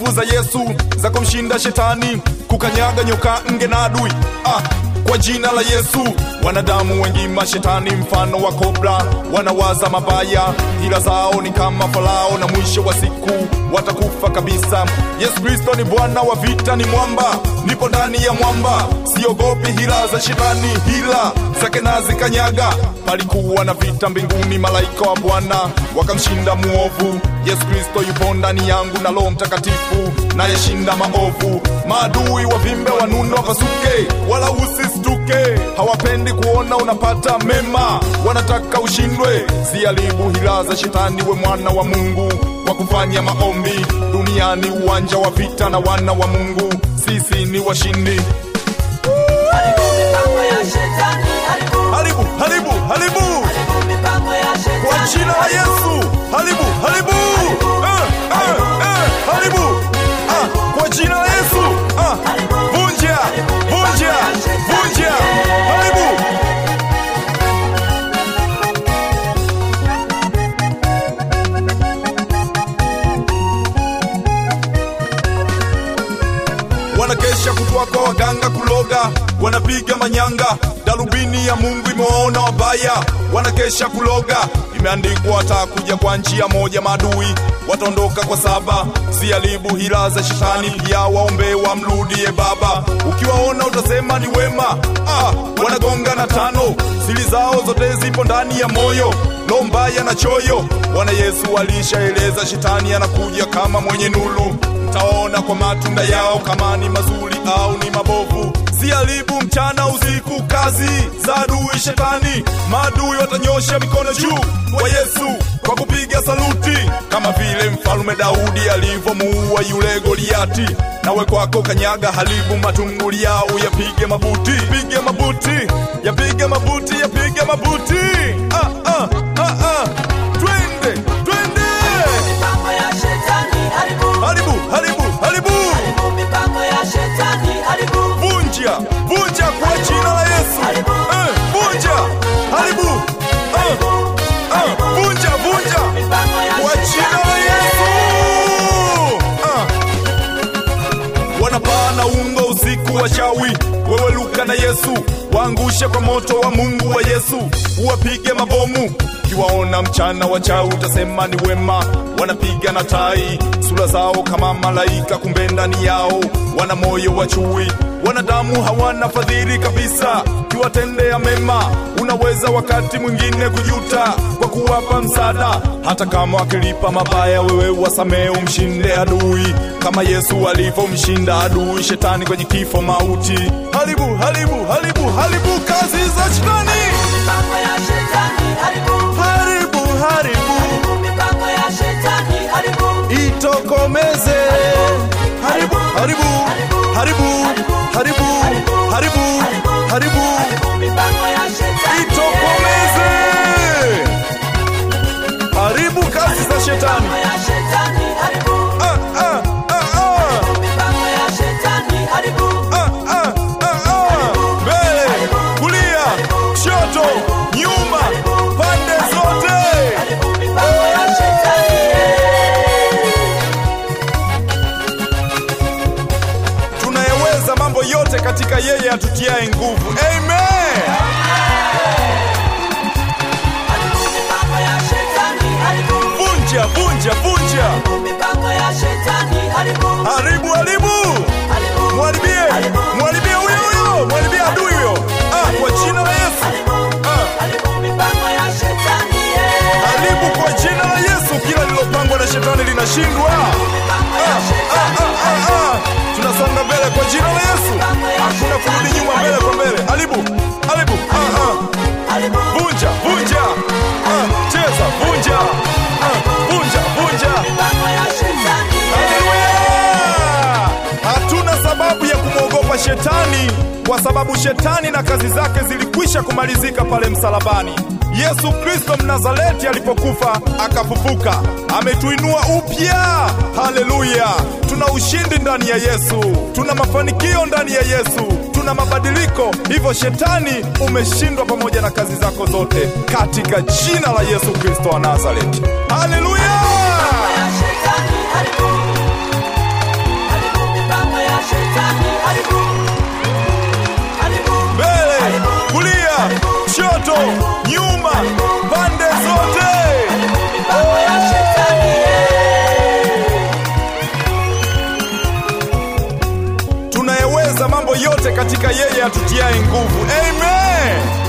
nguvu za Yesu za kumshinda shetani, kukanyaga nyoka, nge na adui. Ah, kwa jina la Yesu wanadamu wengi mashetani mfano wa kobra wanawaza mabaya, hila zao ni kama Farao, na mwisho wa siku watakufa kabisa. Yesu Kristo ni Bwana wa vita, ni mwamba, nipo ndani ya mwamba, siogopi hila za shetani, hila zake nazikanyaga. Palikuwa na vita mbinguni, malaika wa Bwana wakamshinda muovu. Yesu Kristo yupo ndani yangu na Roho Mtakatifu nayeshinda maovu. Maadui wavimbe, wanuno, wapasuke, wala usistuke. Hawapendi kuona unapata mema, wanataka ushindwe. Ziharibu hila za shetani, we mwana wa Mungu kwa kufanya maombi. Duniani uwanja wa vita, na wana wa Mungu sisi ni washindi. Haribu mipango ya shetani, haribu, Haribu, haribu, haribu haribu mipango ya shetani. kwa jina la Yesu. Haribu, haribu, eh, eh, eh, haribu ah, kwa jina la Yesu ah, vunja, vunja, vunja, haribu. wanakesha kutwa kwa waganga kuloga, wanapiga manyanga, darubini ya Mungu imewaona wabaya, wanakesha kuloga. Imeandikwa atakuja kwa njia moja, maadui wataondoka kwa saba. Siharibu hila za shetani, pia waombe wamrudie Baba. Ukiwaona utasema ni wema. Ah, wanagonga na tano, siri zao zote zipo ndani ya moyo, roho mbaya na choyo. Bwana Yesu alishaeleza shetani anakuja kama mwenye nuru mtaona kwa matunda yao kama ni mazuri au ni mabovu. Siharibu mchana usiku, kazi za adui shetani. Maadui watanyosha mikono juu kwa Yesu kwa kupiga saluti, kama vile mfalme Daudi alivyomuua yule Goliati. Nawe kwako kanyaga, haribu matunguli yao, yapige mabuti, pige mabuti, yapige mabuti, yapige mabuti. Ah, ah, ah, ah. Twende, twende, Mipango ya shetani, haribu, haribu, haribu, haribu. haribu mipango ya shetani, haribu, vunja vunja kwa jina la Yesu eh, vunja haribu eh, eh, vunja vunja mipango ya kwa jina la Yesu ah. wanapaa na ungo usiku wa shawi wewe luka na Yesu waangushe kwa moto wa Mungu wa Yesu uwapige mabomu kiwaona mchana wachawi utasema ni wema wanapiga na tai sura zao kama malaika kumbe ndani yao wana moyo wa chui wanadamu hawana fadhili kabisa kiwatendea mema unaweza wakati mwingine kujuta kwa kuwapa msaada hata kama wakilipa mabaya wewe wasamee umshinde adui kama yesu alivyomshinda adui shetani kwenye kifo mauti haribu haribu haribu haribu kazi za shetani mipango ya shetani, haribu, haribu haribu haribu mipango ya shetani, haribu, itokomeze haribu haribu haribu haribu haribu haribu haribu mipango ya shetani. itokomeze haribu kazi za shetani Mipango ya shetani, haribu, ah, ah, ah, ah. mipango ya shetani, haribu, Ah, ah, ah, ah. mbele kulia kushoto nyuma pande zote haribu mipango ya shetani. tunayeweza mambo yote katika yeye atutiaye nguvu amen Haribu mipango ya shetani, haribu, vunja vunja vunja haribu mipango ya shetani, haribu, haribu haribu haribu, mwaribie mwaribie huyo huyo mwaribie adui huyo ah, kwa jina la yesu ah, haribu mipango ya shetani. yeah. haribu kwa jina la yesu kila lilopangwa na shetani linashindwa Mipango ya ah, ah, shetani, ah, ah, ah. tunasonga mbele kwa jina la yesu hakuna kurudi nyuma mbele kwa mbele haribu haribu ah, ah. haribu, vunja vunja ah, cheza vunja ah, vunja vunja mipango ya shetani. Haleluya! Hatuna sababu ya kumwogopa shetani kwa sababu shetani na kazi zake zilikwisha kumalizika pale msalabani. Yesu Kristo Mnazareti alipokufa akafufuka, ametuinua upya. Haleluya! Tuna ushindi ndani ya Yesu, tuna mafanikio ndani ya Yesu, tuna mabadiliko. Hivyo shetani umeshindwa pamoja na kazi zako zote, katika jina la Yesu Kristo wa Nazareti. Haleluya! ya shetani, haribu, yote katika yeye atutiaye nguvu. Amen.